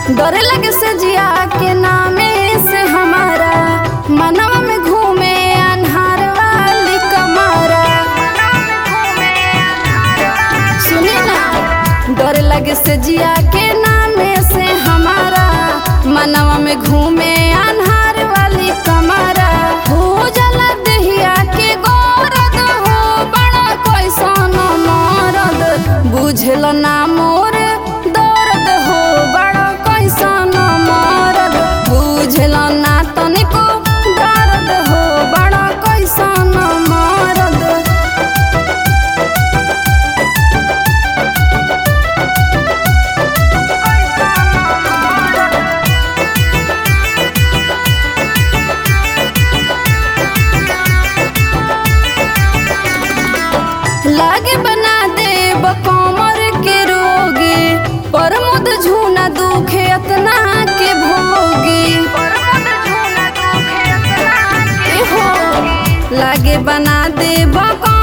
डरे लगे से जिया के नामे से हमारा मनवा में घूमे अनहार वाली कमारा सुनी ना डरे लगे से जिया के नामे से हमारा मनवा में घूमे अनहार वाली कमारा हो जाला दहिया के गोरद हो बड़ा कैसन मरद बुझल ना मोर दर्द हो बड़ा कैसन मरद बुझल ना तनिको दर्द हो बड़ा कैसन मरद लागे बना दे कमर के रोगी प्रमोद झूना दुखे अतना के भोगी ए हो लागे बना दे